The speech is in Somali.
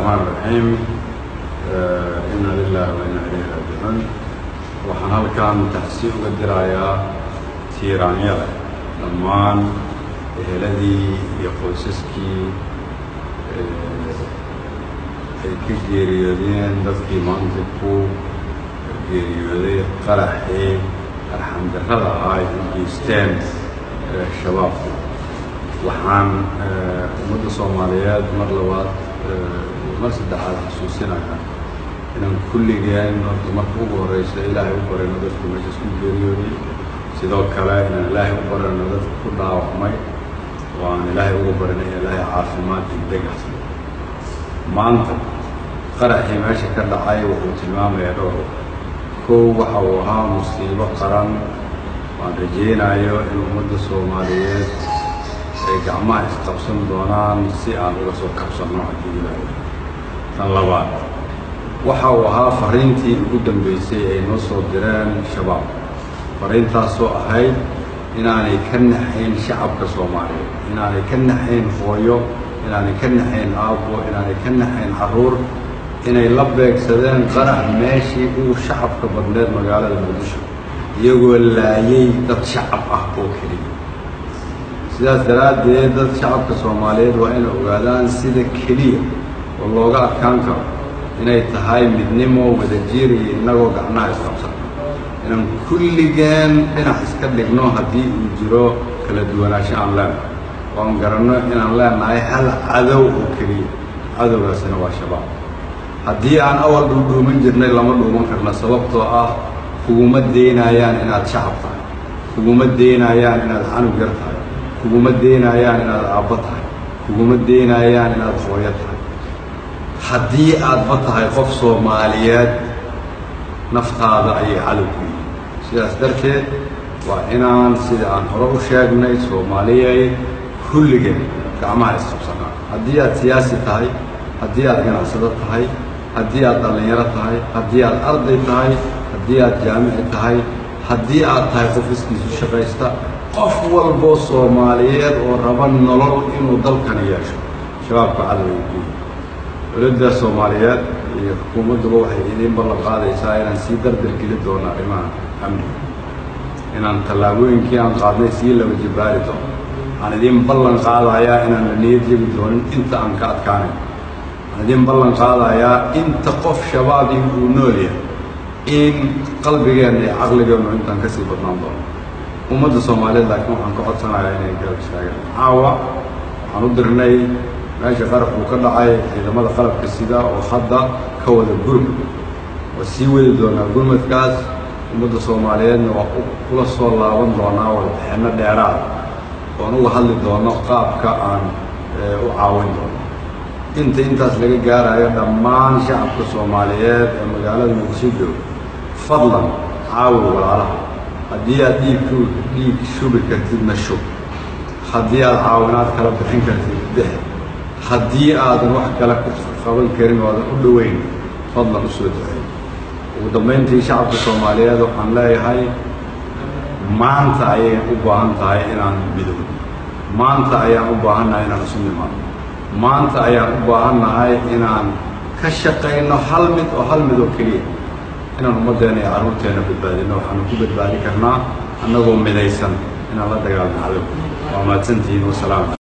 raxmaan raxiim inna lilahi wa inna ilayhi raajicuun waxaan halkan taxsiin uga dirayaa tiiraanyada dhammaan eheladii iyo qoysaskii ay ka geeriyoodeen dadkii maanta ku geeriyooday qaraxii arxamdarrada ahaa ay u geysteen shabaabku waxaan ummadda soomaaliyeed mar labaad mar saddexaad xasuusinayaa inaan kulligeen horta marka ugu horreysa ilaahay u barayno dadku meeshaas ku geeriyooday sidoo kale inaan ilaahay u barayno dadka ku dhaawacmay oo aan ilaahay ugu barino in ilaahay caafimaad degdegas maanta qaraxii meesha ka dhacay wuxuu tilmaamayaa dhowr kow waxa uu ahaa musiibo qaran waan rajaynayo in ummadda soomaaliyeed ay gacmaha isqabsan doonaan si aan uga soo kabsanno haddii ilaahay tan labaad waxa uu ahaa fariintii ugu dambeysay ay noo soo direen shabaab fariintaasoo ahayd inaanay ka naxayn shacabka soomaaliyeed inaanay ka naxayn hooyo inaanay ka naxayn aabbo inaanay ka naxayn carruur inay la beegsadeen qarax meeshii ugu shacabka badneed magaalada muqdisho iyagoo laayay dad shacab ah oo keliya sidaas daraaddeed dad shacabka soomaaliyeed waa inay ogaadaan sida keliya oo looga adkaan karo inay tahay midnimo wadajiir iyo innagoo gacnaha isqabsan inaan kulligeen dhinac iska dhigno haddii uu jiro kala duwanaansho aan leenahay oo aan garanno inaan leenahay hal cadow oo keliya cadowgaasina waa shabaab haddii aan awal dhuudhuuman jirnay lama dhuuman karna sababtoo ah kuguma deynayaan inaad shacab tahay kuguma deynayaan inaad canug yar tahay kuguma deynayaan inaad aabbo tahay kuguma deynayaan inaad hooyo tahay haddii aadba tahay qof soomaaliyeed naftaada ayay cadow ku yihiin sidaas darteed waa inaan sida aan hore u sheegnay soomaaliyey kulligeen gacmaha isqabsanaa haddii aad siyaasi tahay haddii aad ganacsado tahay haddii aad dhallinyaro tahay haddii aad arday tahay haddii aad jaamici tahay haddii aad tahay qof iskiisu shaqaysta qof walboo soomaaliyeed oo raba nolol inuu dalkani yeesho shabaabka cadowga ku yihi dowladda soomaaliyeed iyo xukuumadduba waxay idiin ballan qaadaysaa inaan sii dardar geli doono arrimaha amniga inaan tallaabooyinkii aan qaadnay sii laba jibbaari doono waxaan idiin ballan qaadayaa inaan la niyad jebi doonin inta aan ka adkaanayn waxaan idiin ballan qaadayaa inta qof shabaabii uu nool yahay in qalbigeenna iyo caqligeennu intaan kasii badnaan doono ummadda soomaaliyeed laakiin waxaan ka codsanayaa inay garab istaagaan caawa waxaan u dirnay meesha qarabkuu ka dhacay ciidamada qalabka sida oo hadda ka wada gurmud waa sii wadi doonaa gurmadkaas ummadda soomaaliyeedna waa kula soo laaban doonaa wadaxeenno dheeraad oon uga hadli doono qaabka aan u caawin doono inta intaas laga gaarayo dhammaan shacabka soomaaliyeed ee magaalada muqdisho jooga fadlan caawi walaalaha haddii aad dhiig dhiig shubi kartidna shub haddii aad caawinaad kala bixin kartid bix haddii aadan wax kale ku qaban karin oo aadan u dhoweyn fadlan u soo duceey ugu dambayntii shacabka soomaaliyeed waxaan leeyahay maanta ayay u baahan tahay inaan midowno maanta ayaan u baahannahay inaan isu nimaadno maanta ayaan u baahannahay inaan ka shaqayno hal mid oo hal mid oo keliya inaan ummaddeena iyo carruurteenna badbaadino waxaanu ku badbaadi karnaa annagoo midaysan inaan la dagaalno cadow waa mahadsantihiin wasalaam